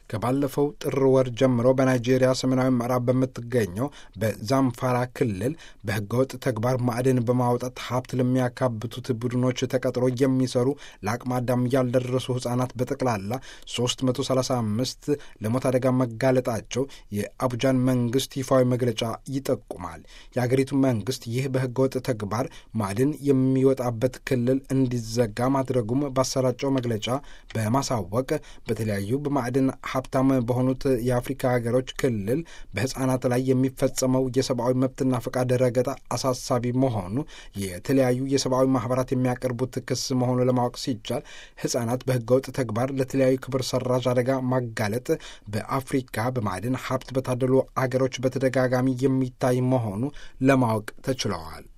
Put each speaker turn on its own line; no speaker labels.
ከባለፈው ጥር ወር ጀምሮ በናይጄሪያ ሰሜናዊ ምዕራብ በምትገኘው በዛምፋራ ክልል በህገወጥ ተግባር ማዕድን በማውጣት ሀብት ለሚያካብቱት ቡድኖች ተቀጥሮ የሚሰሩ ለአቅመ አዳም ያልደረሱ ህጻናት በጠቅላላ 335 ለሞት አደጋ መጋለጣቸው የአቡጃን መንግስት ይፋዊ መግለጫ ይጠቁማል። የአገሪቱ መንግስት ይህ በህገወጥ ተግባር ማዕድን የሚወጣበት ክልል እንዲዘጋ ማድረጉም ባሰራጨው መግለጫ በማሳወቅ በተለያዩ በማዕድን ሀብታም በሆኑት የአፍሪካ ሀገሮች ክልል በህጻናት ላይ የሚፈጸመው የሰብአዊ መብትና ፈቃድ ረገጣ አሳሳቢ መሆኑ የተለያዩ የሰብአዊ ማህበራት የሚያቀርቡት ክስ መሆኑ ለማወቅ ሲቻል ህጻናት በህገወጥ ተግባር ለተለያዩ ክብር ሰራዥ አደጋ ማጋለጥ በአፍሪካ በማዕድን ሀብት በታደሉ አገሮች በተደጋጋሚ የሚታይ መሆኑ ለማወቅ ተችለዋል።